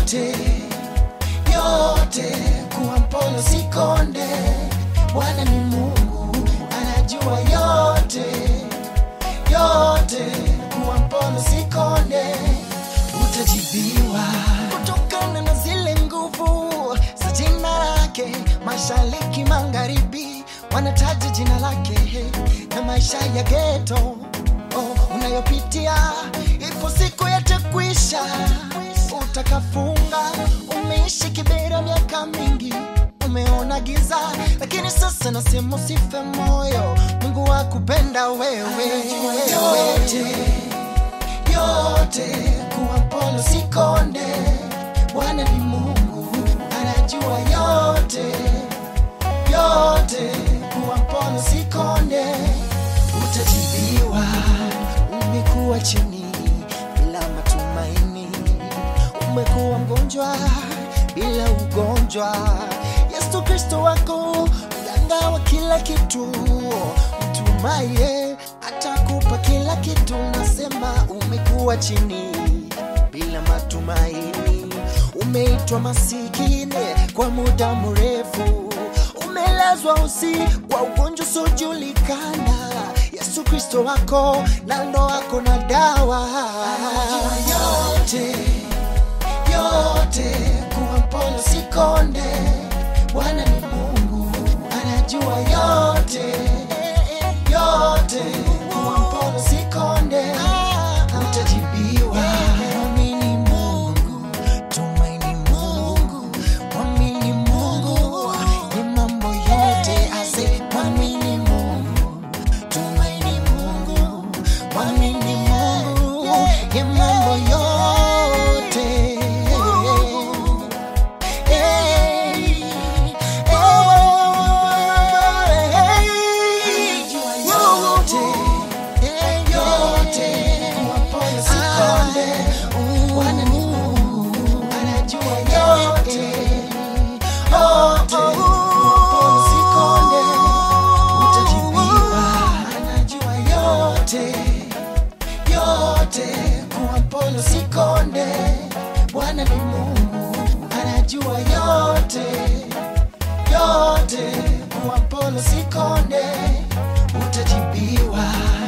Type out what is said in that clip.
yote yote, kuwa mpole sikonde. Bwana ni Mungu, anajua yote yote, kuwa mpole sikonde, utajibiwa kutokana na zile nguvu za jina lake. Mashariki, magharibi wanataja jina lake, na maisha ya geto oh, unayopitia ipo siku yatakwisha, utakafunga. Umeishi kibera miaka mingi, umeona giza, lakini sasa nasema usife moyo, Mungu akupenda wewe yote yote, kuwa mpole sikonde. Bwana ni Mungu, anajua yote yote, kuwa mpole sikonde, utajibiwa. Umekuwa chini bila matumaini, umekuwa mgonjwa bila ugonjwa. Yesu Kristo wako mganga wa kila kitu, mtumaye atakupa kila kitu. Nasema umekuwa chini bila matumaini, umeitwa masikini kwa muda mrefu, umelazwa usi kwa ugonjwa usiojulikana. Yesu Kristo wako na ndo wako na dawa yote yote, kuwa mpole sikonde. Bwana ni Mungu, anajua yote yote, kuwa mpole sikonde, utajibiwa. Mwamini Mungu, tumaini Mungu, mwamini Mungu, ni mambo yote ase. Mwamini Mungu, tumaini Mungu, mwamini Mungu, ni mambo yote Hey, yote yote, kuwa mpole sikonde. Bwana ni Mungu, anajua yote yote, kuwa mpole sikonde, utajibiwa. Anajua yote yote, kuwa mpole sikonde. Bwana ni Mungu, anajua yote yote, kuwa mpole sikonde, utajibiwa.